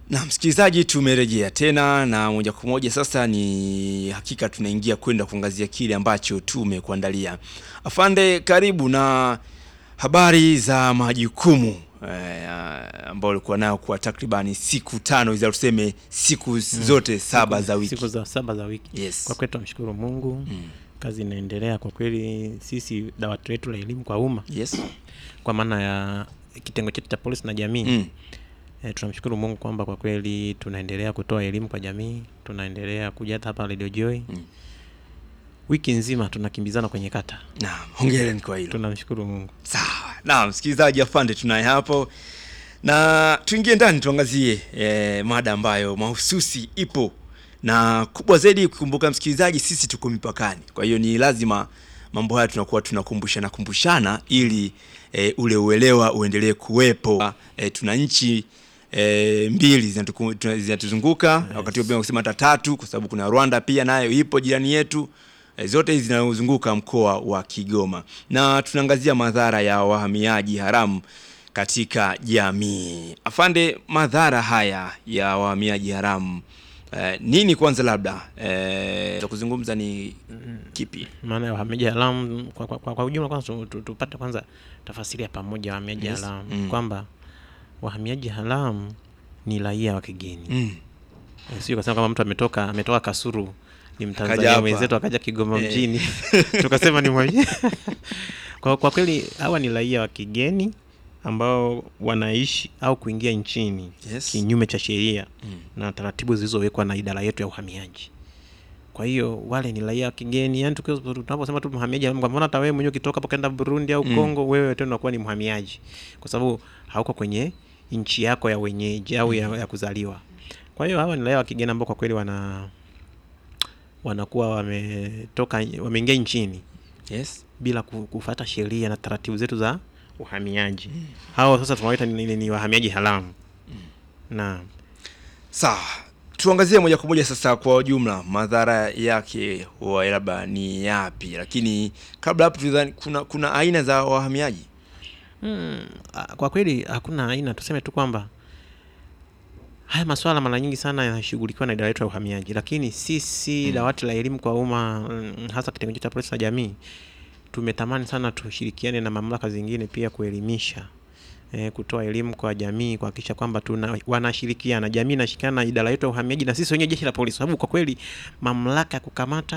Na msikilizaji, tumerejea tena na moja kwa moja sasa, ni hakika tunaingia kwenda kuangazia kile ambacho tumekuandalia. Afande, karibu na habari za majukumu eh, ambao ulikuwa nayo kwa takribani siku tano hizi, au tuseme siku zote saba za wiki. siku za saba za wiki. Yes. Kwa kweli tunamshukuru Mungu Mm. kazi inaendelea kwa kweli. Sisi dawati letu la elimu kwa umma Yes. kwa maana ya kitengo chetu cha polisi na jamii Mm. e, tunamshukuru Mungu kwamba kwa kweli tunaendelea kutoa elimu kwa jamii, tunaendelea kuja hata hapa Radio Joy Mm. wiki nzima tunakimbizana kwenye kata. Naam, hongereni kwa hilo. Tunamshukuru Mungu. Sawa. Naam, msikilizaji afande tunaye hapo. Na tuingie ndani tuangazie eh, mada ambayo mahususi ipo na kubwa zaidi kukumbuka msikilizaji, sisi tuko mipakani. Kwa hiyo ni lazima mambo haya tunakuwa tunakumbushana kumbushana ili eh, ule uelewa uendelee kuwepo. Eh, tuna nchi eh, mbili zinatuku- tuna- zinatuzunguka wakati huo pia kusema hata tatu kwa sababu kuna Rwanda pia nayo ipo jirani yetu. Eh, zote hizi zinazunguka mkoa wa Kigoma na tunaangazia madhara ya wahamiaji haramu katika jamii. Afande, madhara haya ya wahamiaji haramu eh, nini kwanza, labda eh, za kuzungumza ni kipi? Maana ya wahamiaji haramu kwa, kwa, kwa, kwa ujumla, kwanza tu- tu- tupate kwanza tafasiri ya pamoja ya wahamiaji Yes. haramu Mm. kwamba wahamiaji haramu ni raia wa kigeni Mm. Eh, sio kasema kama mtu ametoka ametoka Kasuru ni Akaja Mtanzania hapa. mwenzetu akaja Kigoma Eh. mjini tukasema ni mwenye kwa, kwa kweli hawa ni raia wa kigeni ambao wanaishi au kuingia nchini Yes. kinyume cha sheria Mm. na taratibu zilizowekwa na idara yetu ya uhamiaji. Kwa hiyo wale ni raia wa kigeni, yani tukiwa tunaposema tu mhamiaji, haramu, kwa maana hata wewe mwenyewe ukitoka hapo kaenda Burundi au Mm. Kongo, wewe tena unakuwa ni mhamiaji, kwa sababu hauko kwenye nchi yako ya wenyeji au ya, ya kuzaliwa. Kwa hiyo hawa ni raia wa kigeni ambao kwa kweli wana wanakuwa wametoka wameingia nchini Yes. bila ku- kufuata sheria na taratibu zetu za uhamiaji. Hao sasa tunawaita ni, ni, ni wahamiaji haramu. Naam. Sawa, tuangazie moja kwa moja sasa kwa ujumla madhara yake huwa labda ni yapi, lakini kabla hapo tudhani kuna, kuna aina za wahamiaji Mm, a- kwa kweli hakuna aina, tuseme tu kwamba haya maswala mara nyingi sana yanashughulikiwa na idara yetu ya uhamiaji, lakini sisi dawati la elimu kwa umma mm, hasa kitengo chetu cha polisi na jamii tumetamani sana tushirikiane na mamlaka zingine pia kuelimisha eh, kutoa elimu kwa jamii kuhakikisha kwamba tuna wanashirikiana, jamii inashirikiana na idara yetu ya uhamiaji na sisi wenyewe jeshi la polisi, sababu kwa kweli mamlaka ya kukamata